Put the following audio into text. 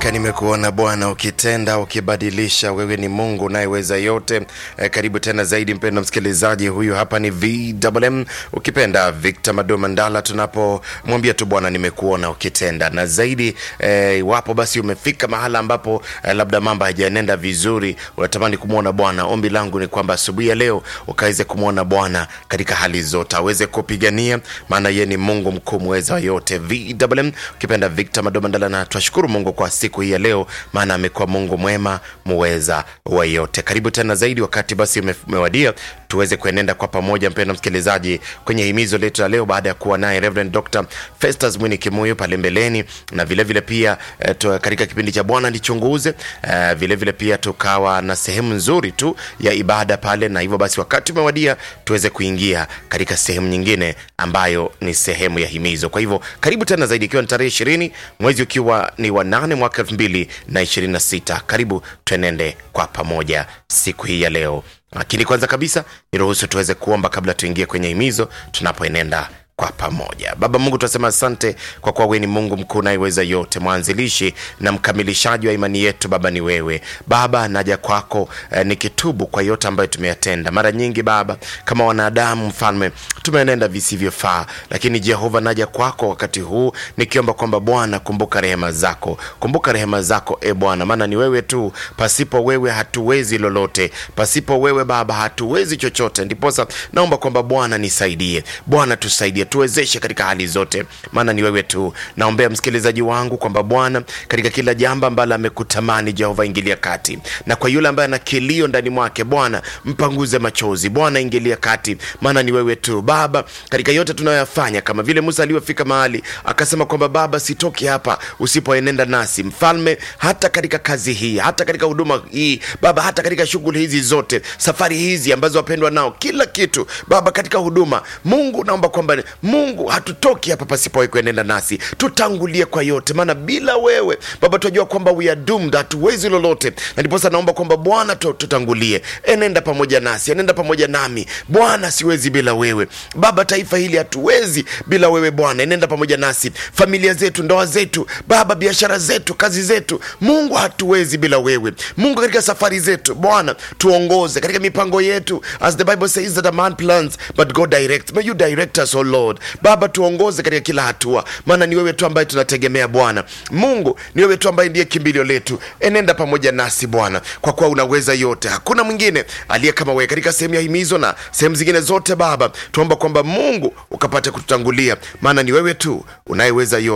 Hakika nimekuona Bwana ukitenda, ukibadilisha. Wewe ni Mungu unayeweza yote. E, karibu tena zaidi mpendo msikilizaji. Huyu hapa ni VMM ukipenda Victor Mado Mandala, tunapomwambia tu Bwana nimekuona ukitenda na zaidi. E, iwapo basi umefika mahala ambapo e, labda mambo hajaenenda vizuri, unatamani kumwona Bwana, ombi langu ni kwamba asubuhi ya leo ukaweze kumwona Bwana katika hali zote, aweze kupigania, maana yeye ni Mungu mkuu mweza yote. VMM ukipenda Victor Mado Mandala, na twashukuru Mungu kwa siku hii ya leo, maana amekuwa Mungu mwema muweza wa yote. Karibu tena zaidi, wakati basi ume- umewadia tuweze kuenenda kwa pamoja, mpendwa msikilizaji, kwenye himizo letu la leo, baada ya kuwa naye Reverend Dr. Festus Mwini Kimuyu pale mbeleni, na vile vile pia eh, tu- katika kipindi cha Bwana nichunguze eh, vile vile pia tukawa na sehemu nzuri tu ya ibada pale, na hivyo basi wakati umewadia tuweze kuingia katika sehemu nyingine ambayo ni sehemu ya himizo. Kwa hivyo karibu tena zaidi, ikiwa ni tarehe ishirini mwezi ukiwa ni wa nane mwaka elfu mbili na ishirini na sita. Karibu tuenende kwa pamoja siku hii ya leo, lakini kwanza kabisa niruhusu tuweze kuomba kabla tuingie kwenye himizo tunapoenenda kwa pamoja. Baba Mungu, tunasema asante kwa kuwa wewe ni Mungu mkuu unayeweza yote, mwanzilishi na mkamilishaji wa imani yetu. Baba ni wewe Baba, naja kwako eh, nikitubu kwa yote ambayo tumeyatenda mara nyingi Baba, kama wanadamu Mfalme, tumenenda visivyofaa, lakini Jehova, naja kwako wakati huu nikiomba kwamba Bwana, kumbuka rehema zako, kumbuka rehema zako e Bwana, maana ni wewe tu, pasipo wewe hatuwezi lolote, pasipo wewe Baba hatuwezi chochote. Ndiposa naomba kwamba Bwana nisaidie, Bwana tusaidie, tuwezeshe katika hali zote, maana ni wewe tu. Naombea msikilizaji wangu kwamba Bwana, katika kila jambo ambalo amekutamani, Jehova ingilia kati, na kwa yule ambaye ana kilio ndani mwake, Bwana mpanguze machozi, Bwana ingilia kati, maana ni wewe tu Baba, katika yote tunayoyafanya, kama vile Musa aliyofika mahali akasema kwamba Baba, sitoki hapa usipoenenda nasi, Mfalme, hata katika kazi hii, hata katika huduma hii Baba, hata katika shughuli hizi zote, safari hizi ambazo wapendwa nao, kila kitu Baba, katika huduma, Mungu naomba kwamba Mungu hatutoki hapa pasipo wewe kuenenda nasi, tutangulie kwa yote, maana bila wewe Baba tunajua kwamba we are doomed, hatuwezi lolote, na ndiposa naomba kwamba Bwana tu- tutangulie, enenda pamoja nasi, enenda pamoja nami Bwana, siwezi bila wewe Baba, taifa hili hatuwezi bila wewe Bwana, enenda pamoja nasi, familia zetu, ndoa zetu Baba, biashara zetu, kazi zetu, Mungu hatuwezi bila wewe Mungu, katika safari zetu Bwana tuongoze katika mipango yetu, as the Bible says that a man plans but God directs. May you direct us, oh Lord. Baba tuongoze katika kila hatua, maana ni wewe tu ambaye tunategemea Bwana Mungu, ni wewe tu ambaye ndiye kimbilio letu. Enenda pamoja nasi Bwana, kwa kuwa unaweza yote, hakuna mwingine aliye kama wewe katika sehemu ya himizo na sehemu zingine zote. Baba tuomba kwamba Mungu ukapate kututangulia, maana ni wewe tu unayeweza yote.